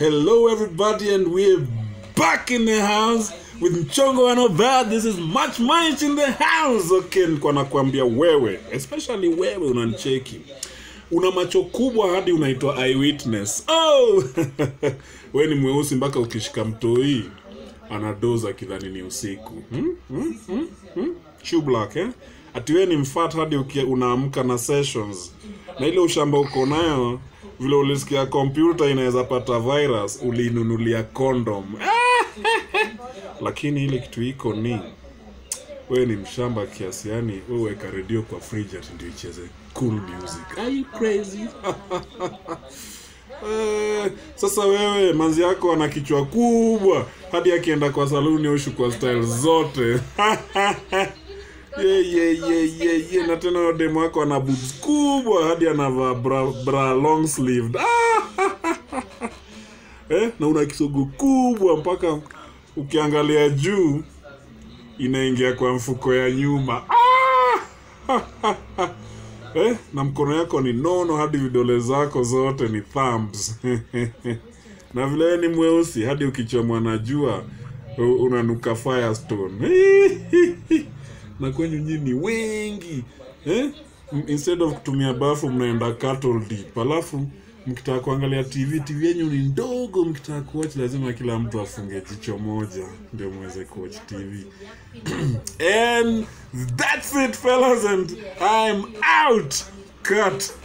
Hello, everybody, and we're back in the house with Mchongo and Obad. This is much much in the house. Okay, nilikuwa nakwambia wewe, especially wewe unanicheki, una macho kubwa hadi unaitwa eyewitness. Oh, we ni mweusi mpaka ukishika mtoi anadoza kidhani ni usiku hmm? Hmm? Hmm? Hmm? Shoe black, eh? ati we ni mfat hadi ukia- unaamka na sessions na ile ushamba uko nayo vile ulisikia kompyuta inaweza pata virus ulinunulia condom lakini ile kitu iko ni wewe ni mshamba kiasi yani wewe weka redio kwa fridge ati ndio icheze cool music are you crazy Eh, sasa wewe manzi yako ana kichwa kubwa hadi akienda kwa saluni ushu kwa style zote ye, ye, ye, ye, ye. na tena huyo demu wako ana boobs kubwa hadi anavaa bra, bra long sleeved eh, na una kisogo kubwa mpaka ukiangalia juu inaingia kwa mfuko ya nyuma eh, na mkono yako ni nono hadi vidole zako zote ni thumbs na vile wewe ni mweusi hadi ukichomwa na jua u- unanuka firestone na kwenyu nyinyi ni wengi eh? M- instead of kutumia bafu mnaenda cattle deep alafu mkitaka kuangalia tv tv yenyu ni ndogo mkitaka kuwatch lazima kila mtu afunge jicho moja ndio mweze kuwatch tv and that's it fellas and i'm out cut